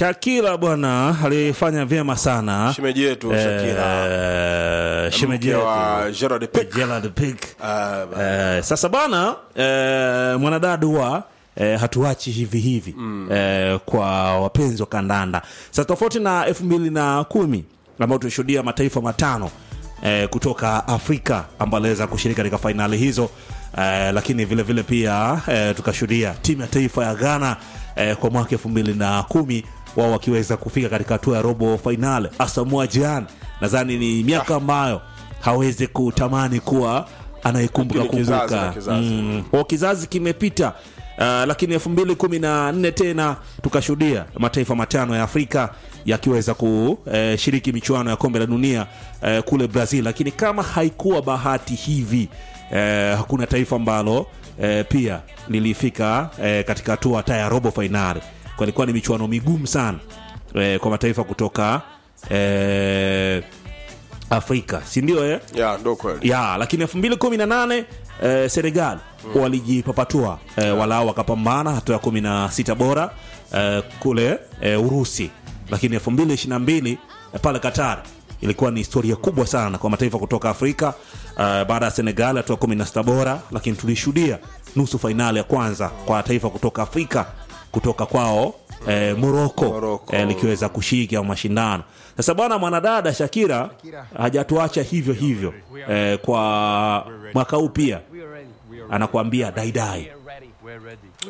Shakira bwana alifanya vyema sana shemeji yetu Shakira Eh, shemeji mke yetu. wa Gerard Pique. Gerard Pique. Ah, Eh, sasa bana eh, mwanadada huwa eh, hatuachi hivi hivi eh, kwa wapenzi wa kandanda sasa tofauti na elfu mbili na kumi ambao tulishuhudia mataifa matano eh, kutoka afrika ambayo aliweza kushiriki katika fainali hizo eh, lakini vile vile pia eh, tukashuhudia timu ya taifa ya ghana eh, kwa mwaka elfu mbili na kumi wao wakiweza kufika katika hatua ya robo fainali asamua jan nadhani ni miaka ambayo hawezi kutamani kuwa anayekumbuka Lakini kizazi kumbuka na kizazi. Mm, kwa kizazi kimepita uh, lakini elfu mbili kumi na nne tena tukashuhudia mataifa matano ya afrika yakiweza kushiriki michuano ya kombe la dunia eh, kule brazil lakini kama haikuwa bahati hivi eh, hakuna taifa ambalo eh, pia lilifika eh, katika hatua hata ya robo fainali kwa ilikuwa ni michuano migumu sana eh, kwa mataifa kutoka eh, afrika si ndio eh? ya ndo kweli ya lakini elfu mbili kumi na nane eh, senegal walijipapatua eh, walao wakapambana hatua ya kumi na sita bora eh, kule eh, urusi lakini elfu mbili ishiri na mbili eh, pale qatar ilikuwa ni historia kubwa sana kwa mataifa kutoka afrika eh, baada ya senegal hatua kumi na sita bora lakini tulishuhudia nusu fainali ya kwanza kwa taifa kutoka afrika kutoka kwao eh, moroko Morocco. eh, likiweza kushiriki au mashindano sasa bwana mwanadada shakira hajatuacha hivyo hivyo eh, kwa mwaka huu pia anakuambia daidai